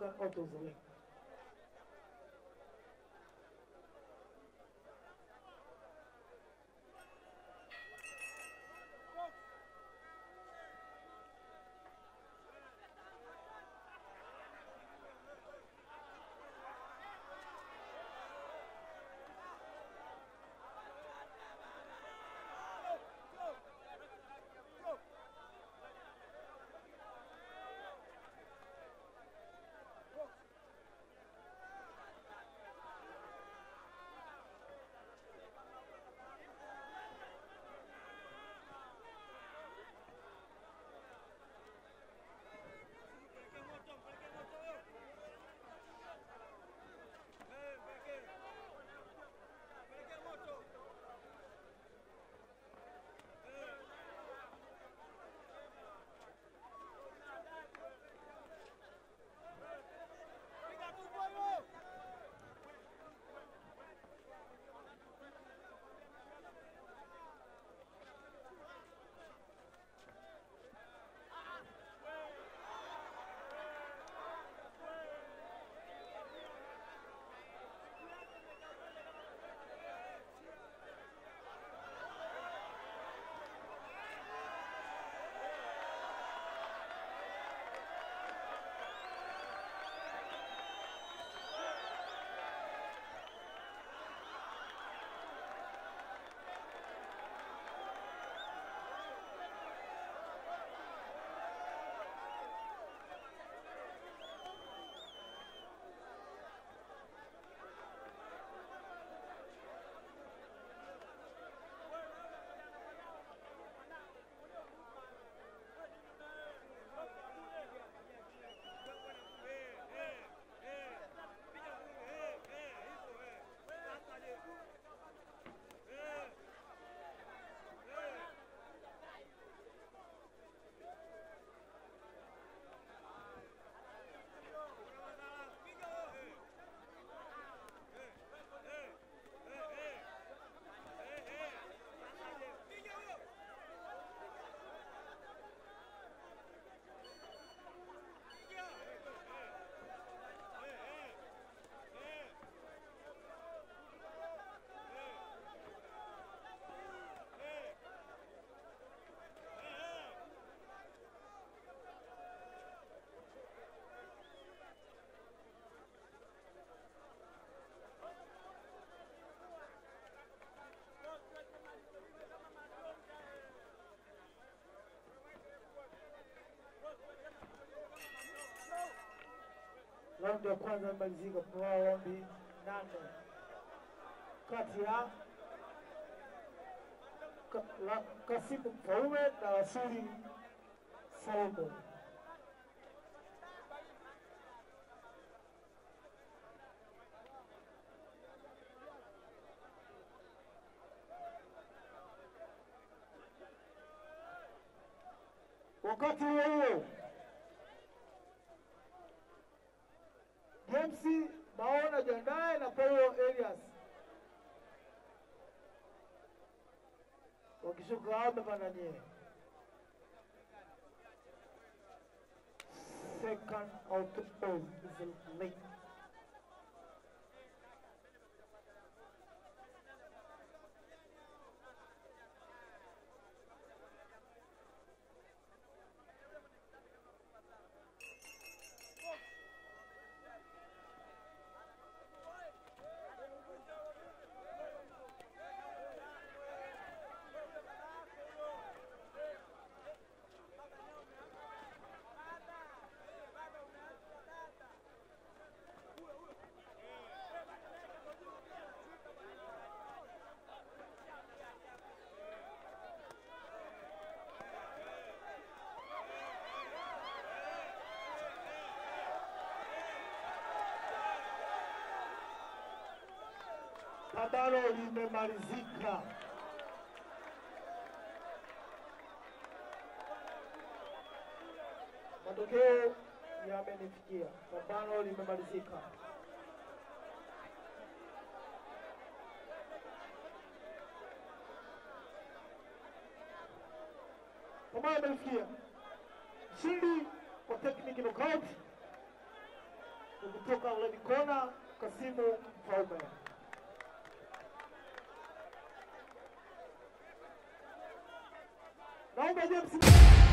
African Autos Link. Raundi ya kwanza imemalizika kwa raundi nane kati ya Ka- la- Kasimu Mfaume na Wasuli Saudo. Wakati huo huo James Maona jiandae na Paulo Elias wakishuka hapa pananyie second out of is late. Pambano limemalizika. Matokeo yamenifikia. Pambano limemalizika. Pambano limenifikia. Mshindi kwa technical knockout kutoka Red Corner Kasimu Mfaume. Naomba James